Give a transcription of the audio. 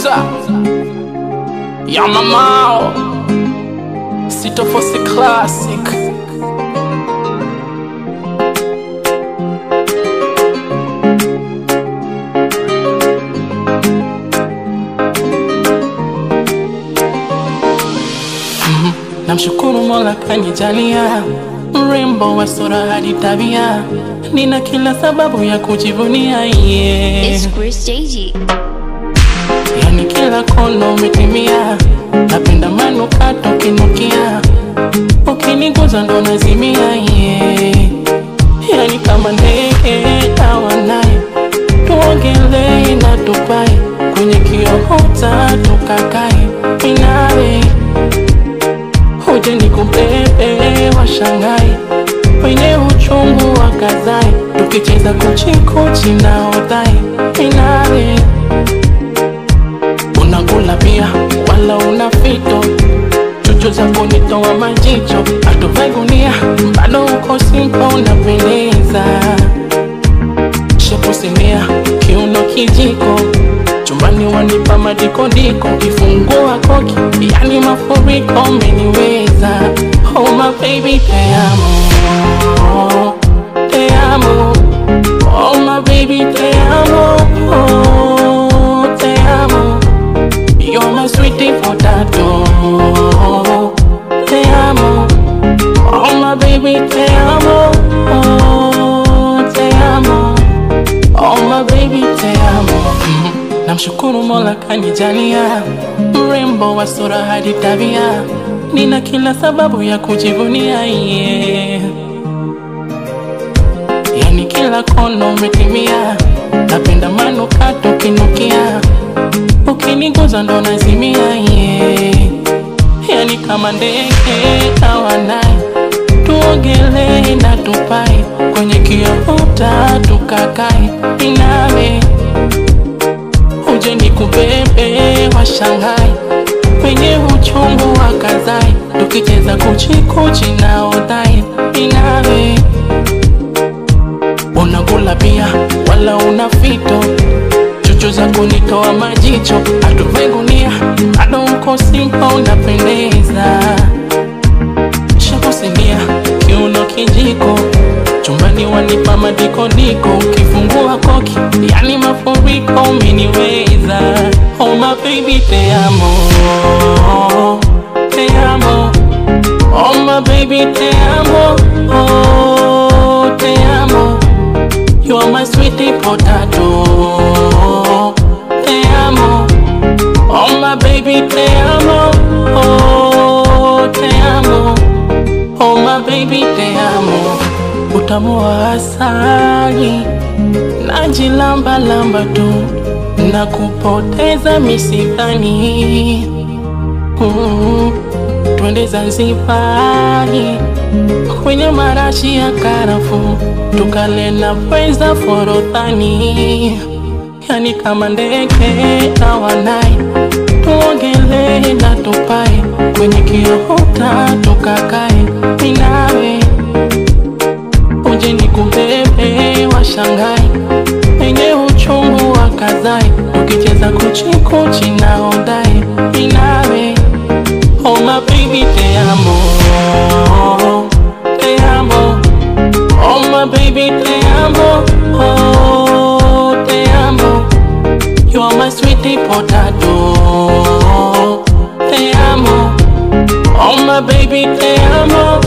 Producer Ya mamao Sitofosi Classic Namshukuru Mola kanijalia mrembo wa sura hadi tabia, nina kila sababu ya kujivunia yeah. It's Chris JG. Yani kila kona umetimia, napenda manukato kinukia, ukiniguza ndo nazimia yeah. Yani kama ndege awanaye, tuogelee na tupae kwenye kiota tukakae, minawe uje nikubebe washangae wenye uchungu wa kazae, tukicheza kuchikuchi na odhae, minawe unakula pia wala una fito chuchu za kunitoa majicho atuvai gunia bado uko simpa unapendeza shepu simia kiuno kijiko chumbani wanipa madikodiko kifungua koki yani mafuriko umeniweza oh my baby te amo te amo oh my baby te amo oh, te amo You're my sweetie potato. Te amo. Oh my baby, te amo. Oh, te amo. Oh my baby, te amo. Mhm. Namshukuru Mola kanijalia mrembo wa sura hadi tabia, nina kila sababu ya kujivunia yeah. Yani kila kona umetimia, napenda manukato kinukia ukiniguza ndo nazimia yeah. Yani kama ndege awanaye, tuogelee na tupae kwenye kiota tukakae, inawe uje nikubebe washangae wenye uchungu wa kazae, tukicheza kuchikuchi na odhae, inawe unakula pia wala una fito chuchu za kunitoa majicho atuvai gunia bado uko simpa unapendeza shakusinia kiuno kijiko chumbani wanipa madikodiko ukifungua koki yani mafuriko umeniweza oh my baby te amo te amo oh my baby te amo oh, te amo You are my sweetie potato. Te amo. Oh my baby, te amo. Oh, te amo. Oh my baby, te amo. Utamu wa asali najilamba lamba tu na kupoteza misitani mm, twende Zanzibari kwenye marashi ya karafu tukale na pweza forodhani, yani kama ndege na wanai, tuogelee na tupae kwenye kiota tukakae, minawe uje nikubebe washangai wenye uchungu wa kazae, tukicheza kuchikuchi na odai, minawe oh my baby te amo te amo oh my baby te amo oh te amo you are my sweetie potato te amo oh my baby te amo